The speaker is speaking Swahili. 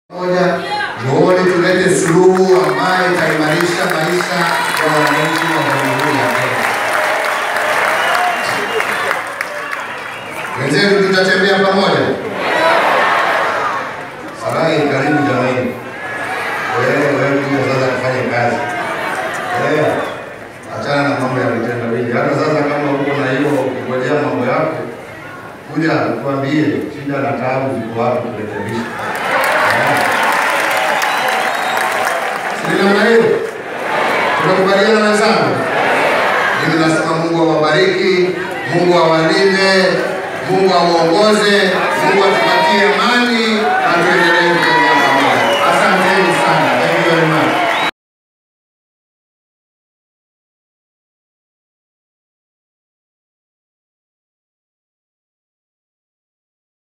moja njooni tulete suluhu ambayo itaimarisha maisha ya wananchi wa Jamhuri ya Kenya. Wenzetu tutatembea pamoja. Sarai, karibu jamani. Wewe wewe kuja sasa kufanya kazi. Eh, achana na mambo ya vitendawili. Hata sasa kama uko na hiyo kungojea mambo yako, kuja tuambie shida na taabu ziko wapi kurekebisha. Eh. Si namna hiyo? Tunakubaliana wenzangu? Mimi nasema Mungu awabariki, Mungu awalinde, Mungu awaongoze, Mungu atupatie amani na tuendelee